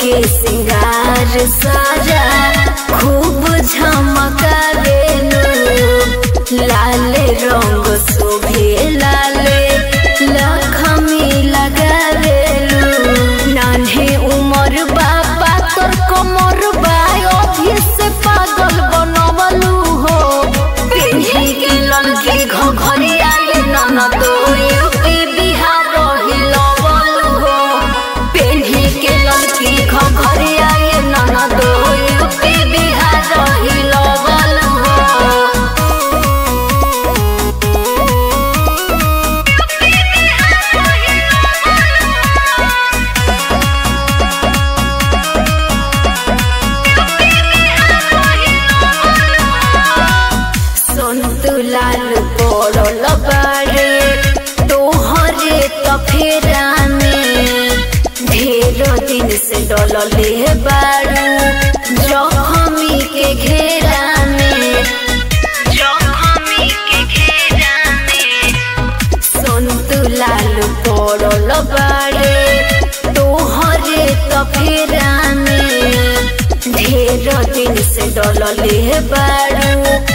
के सिंगार सारा खूब झमकावेलू लाल रंग शोभे लाले लखमी लगावेलू नान्हे उमर बाबा तोर कमर बा अभी से पागल बनवलू हो पिन्ही के ललकी घघरिया ये ननद यूपी बिहार हिलवलू हो पिन्ही के ललकी घघरिया ये ननद यूपी बिहार हिलवलू हो संतु लाल पड़ल बारे तोहरे तफेरा में ढेर दिन से डलले बारू जखमी के घेरा में जखमी के घेरा में संतु लाल पड़ल बारे तोहरे तफेरा में ढेर दिन से डलले बारू